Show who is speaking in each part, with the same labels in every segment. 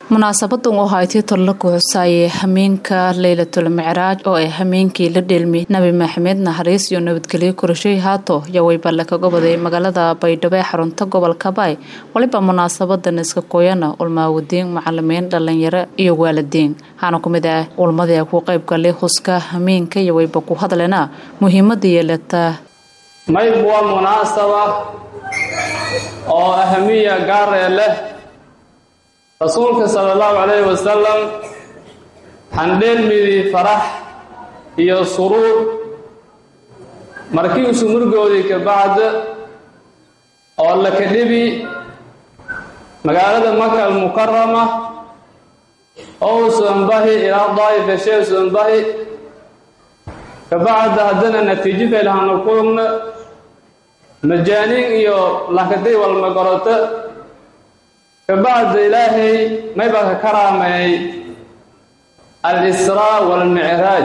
Speaker 1: munaasabadan oo haytii tollo ku xusaayay hameenka leylatul micraaj oo ay hameenkii la dheelmi nabi maxamed naxariis iyo nabadgelyo korashay haato yaweyballe kaga waday magaalada baydhabo ee xarunta gobolka baay waliba munaasabadan iska kooyana ulmaawadiin macalimiin dhalinyaro iyo waalidiin waxaana ku mid ah ulmadii ku qayb galay huska hameenka yaweyba ku hadlena muhiimada yeelata
Speaker 2: mayb waa munaasaba oo ahamiya gaaree leh rasuulka sala allahu calayhi wasalam handheelmidii farax iyo suruur markii isu murgoodii ka bacda oo la kadhibi magaalada maka almukarama oo usuanbahi ilaa daa'if shee usuanbahi ka bacda haddana natiijo faylahana kulugna majaaniin iyo lakaday walmagoroto kabacda ilaahay maybaa ka karaameeyey al-israa waalmicraaj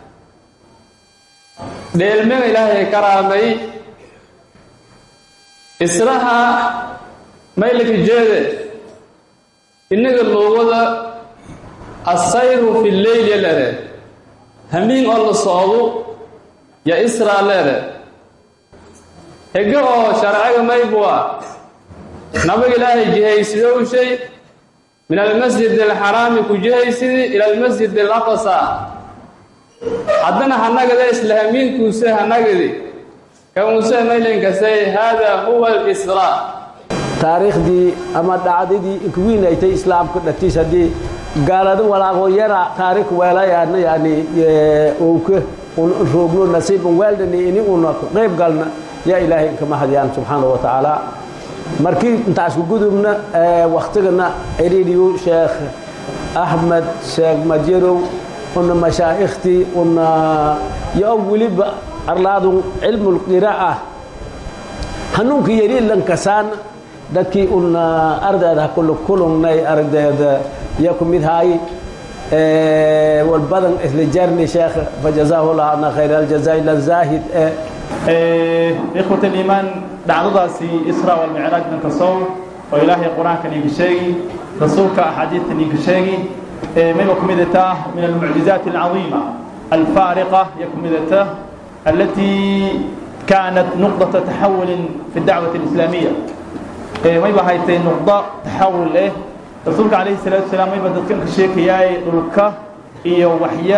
Speaker 2: dheelmega ilaahay karaamay israha maylaka jeede innaga luugada assayru fi leyli leede hamiin oo la socdu ya israa leede hege oo sharciga maybua nabiga ilaahay jihaysidowshay min almasjid alxaraami ku jihaysidii ila almasjid alaqsa haddana hanagada isla hamiinkuuse hanagadi kamuuse maylinkasay haada huwa alisraa
Speaker 3: taariikhdii ama dhacdadii inkuwiinaytay islaamka dhagtiis haddii gaalada walaaqoo yara taariikh weelayaana yani owka un roogno nasiiban weeldhani ini una qayb galna yaa ilaahay inka mahadiyaan subxaana wa tacaala markii intaas ku gudubna waktigana cidhiidhiyu sheekh axmed sheekh madyarow una mashaa'ikhtii una yo weliba arlaadun cilmulqiraa'a hanuunka yari lankasaan dadkii una ardayda kula kulungnay aragdeeda ya ku mid haay walbadan isla jarni sheekh fajazaahu llah ana khayr aljazaa ila zaahid
Speaker 4: ikhwat aliimaan dhacdadaasi isra walmicraaj dhanka sow oo ilaahay qur-aankan iinka sheegi rasuulka axaadiidtan iinka sheegi mayba ku midata min almucjizaati alcadiima alfaariqa ya ku midata alatii kaanat nuqdata taxawulin fi dacwati alislaamiya mayba haytay nuqdo taxawul eh rasuulka calayhi salaatu wasalaam mayba dadkan ka sheekayaay dhulka iyo waxya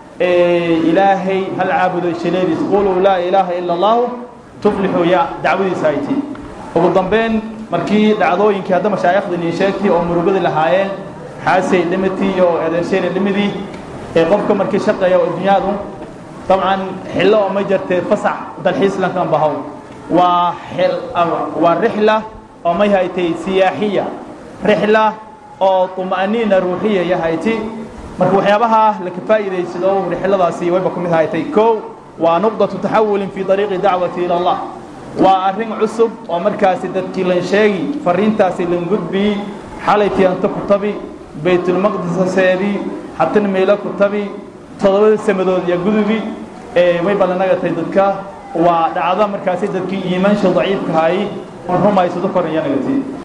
Speaker 4: ilaahay hal caabudo shaleediis quluu laa ilaaha ila allahu tuflixu ya dacwadiisa hayti ugu dambeyn markii dhacdooyinkii hadda mashaaikhdii nii sheegtay oo murugadi lahaayeen xaasay dhimitii iyo eedansheyna dhimidii ee qofka markii shaqeeya adduunyadu dabcan xillo oo ma jirtee fasax dalxiis lankan bahow waa waa rixla oo may haytay siyaaxiya rixla oo طuma'niina ruuxiya ya hayti marka waxyaabaha laka faa'iidaysado rixladaasi wayba ku mid haytay kow waa nuqdatu taxawulin fii ariiqi dacwati ila allah waa arrin cusub oo markaasi dadkii lan sheegi fariintaasi lan gudbii xalayti anta ku tabi baytulmaqdisaseedii hatana meelo ku tabi toddobada samadood iyo gudubi wayba lanagatay dadka waa dhacdo markaasi dadkii iimaansha daciifka haayay un rumaysado koran yanagati